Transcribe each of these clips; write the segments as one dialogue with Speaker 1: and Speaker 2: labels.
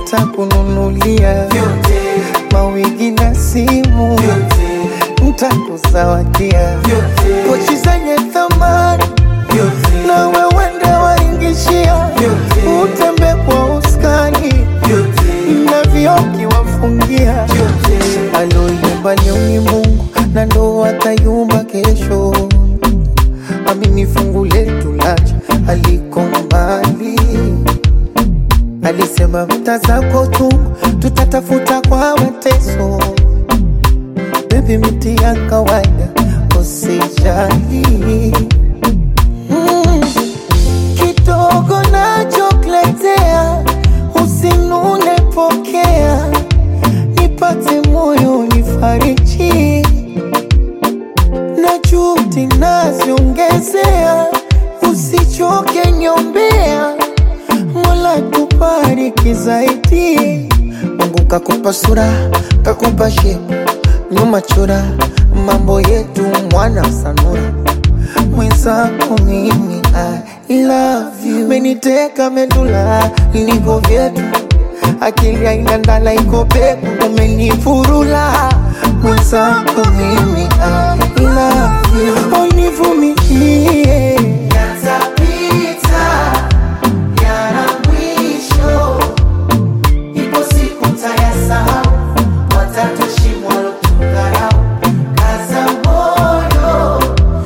Speaker 1: ntakununulia
Speaker 2: vyote
Speaker 1: mawigi na simu,
Speaker 2: vyote
Speaker 1: ntakuzawadia
Speaker 2: vyote
Speaker 1: pochi zenye thamani
Speaker 2: vyote
Speaker 1: na wewende waingishia,
Speaker 2: Vyote.
Speaker 1: utembe kwa uskani
Speaker 2: vyote
Speaker 1: na vioki wafungia
Speaker 2: vyote
Speaker 1: aloyumba leo ni Mungu na ndo atayumba kesho. Amini fungu letu lacha aliko mbali, alisema mta zako tu tutatafuta kwa mateso. Bebi, miti ya kawaida usijali. Mm, kidogo nachokuletea usinune, pokea nipate moyo nifariji, na juhudi naziongezea, usichoke nyombea, Mola tubariki zaidi. Mungu kakupa sura, kakupa shepu, nyuma chora, mambo yetu mwana sanura mwenzako mimi I love you, meniteka medula niko vyetu, akili haina ndala iko peku, umenifurula mwenzako mimi I love you, univumilie
Speaker 2: yatapita yana mwisho ipo siku tayasahau watatoshimwa lotukarau kaza moyo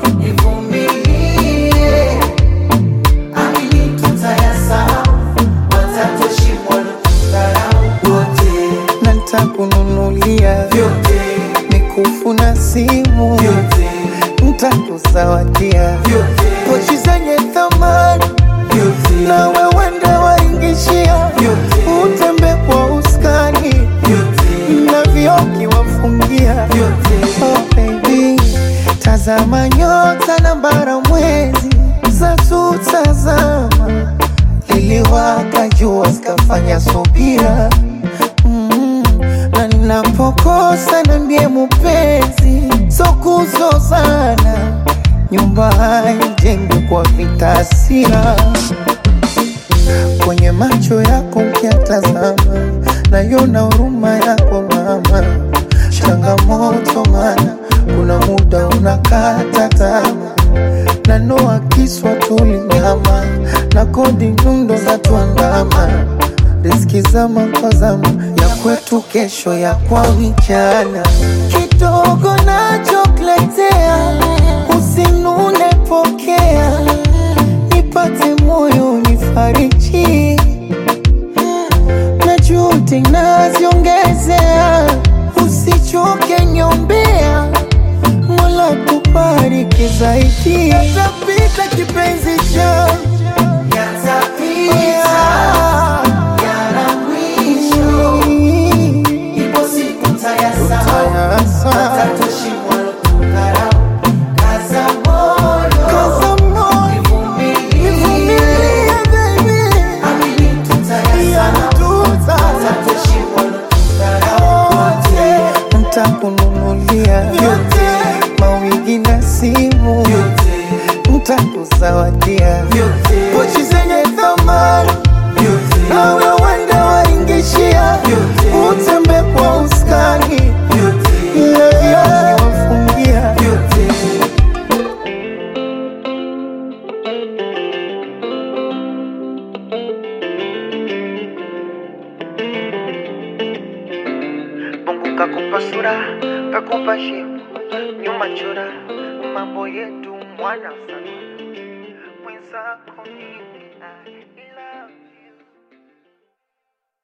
Speaker 2: ivumilie amini tutayasahau watatoshimwa lotukarau wote
Speaker 1: na ntakununulia
Speaker 2: vyote
Speaker 1: mikufu na simu,
Speaker 2: vyote
Speaker 1: ntakuzawadia
Speaker 2: vyote
Speaker 1: pochi zenye thamani
Speaker 2: vyote
Speaker 1: na wewende waingishia,
Speaker 2: Vyote.
Speaker 1: utembe kwa uskani
Speaker 2: vyote
Speaker 1: na vioki wafungia
Speaker 2: vyote
Speaker 1: Oh baby, tazama nyota na bara mwezi za tutazama, liliwaka jua zikafanya subira mm, na ninapokosa nambie mupenzi, so kuzozana, nyumba haijengwi kwa vita hasira kwenye macho yako ukiatazama, naiona huruma yako mama. Changamoto mana kuna muda unakata tamaa, na noa kiswa tulinyama na kodi nyundo za tuandama, riski zama kwa zama ya kwetu, kesho ya kwa vijana. Kidogo nachokuletea usinune, pokea nipate moyo nifariji, na juhudi naziongezea, usichoke nyombea, Mola tubariki zaidi. Yatapita kipenzi changu
Speaker 2: yatapita yana mwisho ipo siku tayasahau watatoshimwa lotukarau kaza moyo
Speaker 1: Kaza moyo,
Speaker 2: ivumilie
Speaker 1: nivumilie baby,
Speaker 2: amini tutayasahau watatoshimwa lotukarau wote
Speaker 1: ntakununulia
Speaker 2: vyote
Speaker 1: mawigi na simu,
Speaker 2: vyote
Speaker 1: ntakuzawadia
Speaker 2: vyote
Speaker 1: pochi zenye thamani
Speaker 2: vyote
Speaker 1: nawe wende waingishia,
Speaker 2: Vyote.
Speaker 1: utembe kwa uskani
Speaker 2: vyote
Speaker 1: na vioki wafungia
Speaker 2: vyote
Speaker 1: Mungu kakupa sura, kakupa shepu, nyuma chora, mambo yetu mwana sana.